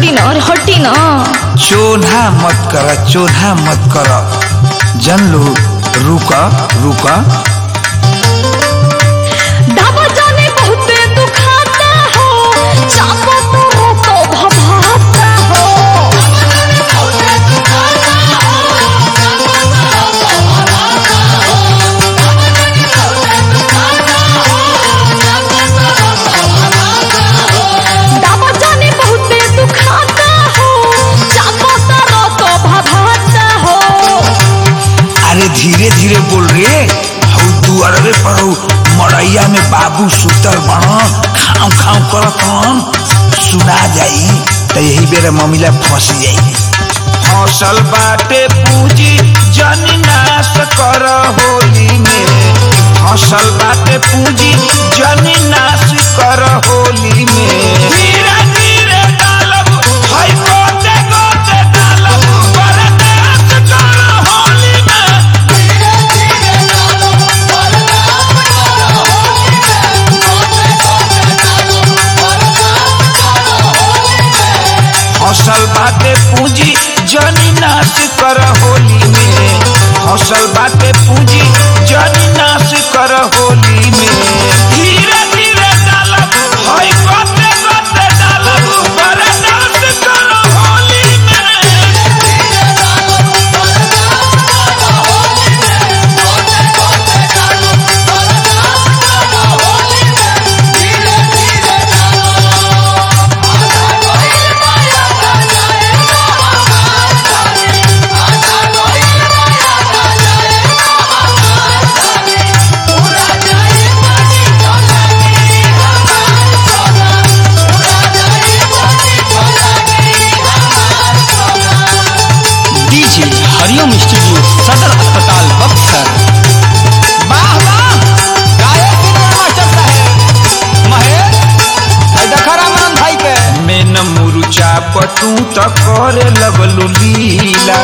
छोड़ी ना और हटी ना चोन्हा मत कर चोन्हा मत कर जन लो रुक रुक दावा जाने बहुते दुखाता हो चापो तो रोको भभाता हो दावा जाने बहुते दुखाता हो चापो तो रोको भभाता हो अरे धीरे धीरे बोल रे हऊ तू अरबे पर हऊ मड़ैया में बाबू सुतर बण खाऊ खाऊ करत हन सुना जाई त यही बेर मम्मीला फंस जाई फसल बाटे पूंजी जन नाश कर होली में फसल बाटे पूंजी जन नाश कर होली में धीरे धीरे डालब हई गोते गोते डालब पर नाश कर होली में फसल बाटे पूंजी जनी नाश कर होली में फसल बाटे पूंजी जनी नाश कर होली में धीरे धीरे डालब हई गोते गोते डालब पर नाश कर होली में डीजे हरिओम स्टूडियो सदर अस्पताल बक्सर वाह वाह गायक सिनेमा मास्टर साहेब महेश आई देखा रामन भाई के में न मुरुचा पतू त करे लगलू लीला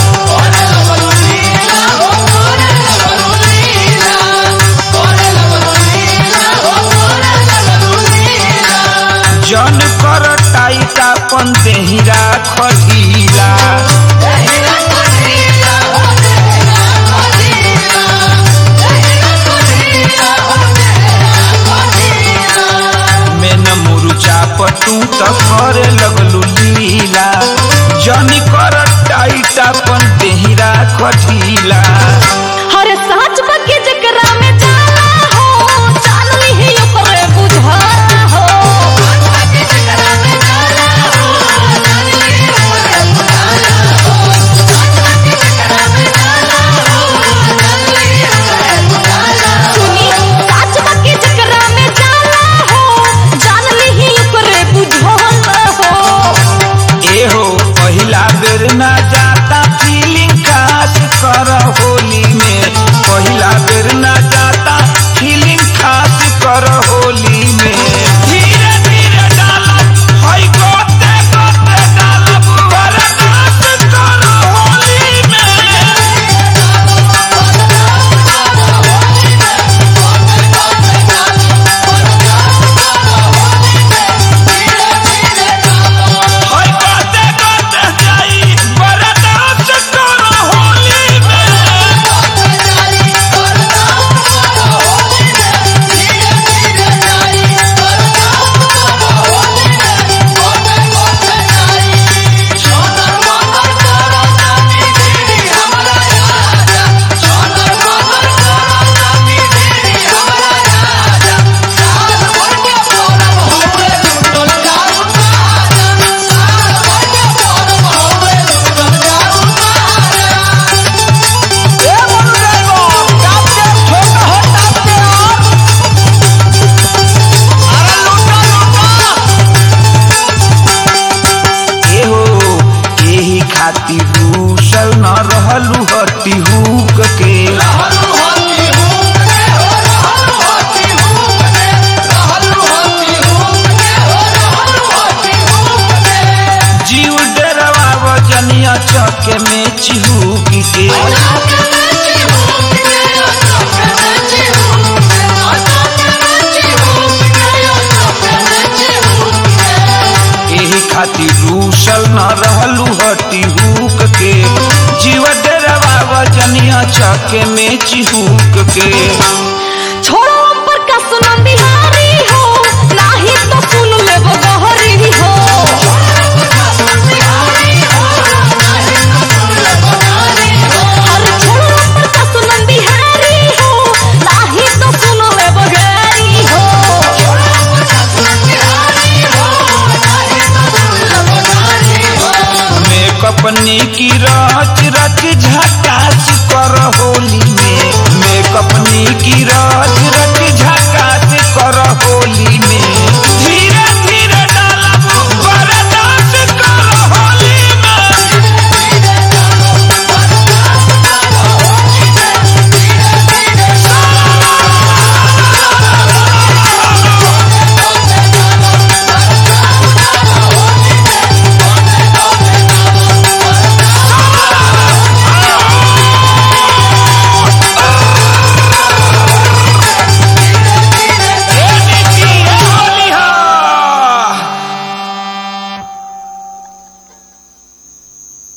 जन कर टाइटा पन देहिरा खटीला में न मुरुचा पतू त करे लगलू लीला जन कर टाइटा पन देहिरा खटीला हर साँच बके जकरा में जाला हो जान लिही ओकरे बुझाला हो सुनी साँच बके जकरा में जाला हो जान लिही ओकरे बुझाला हो ए हो पहिला बेर ना जाता फीलिंग खास कर होली में पहिला बेर ना जाता फीलिंग खास कर होली में धीरे धीरे डालब हई गोते गोते डालब बर्दाश्त कर होली में हई गोते गोते जाई बर्दाश्त कर होली में ए मनु ड्राइवर टाप के छोटा हो टाप के और अरे लूटा लूटा एहो एही खातिर रूसल न रहलू हटी हुक के जीव डरवा वजनिया चके में चिहुक के एही खातिर रूस घुसल न रहलू हटी हुक के जीव डेरवा वजनिया चके में चिहुक के छोड़ो पर का सुनम बिहारी हो नाही तो सुन ले वो गहरी हो अरे छोड़ो पर का सुनम बिहारी हो नाही तो सुन ले वो गहरी हो मेकअपनी की रच रच झकास कर होली में मेकअपनी की रच रच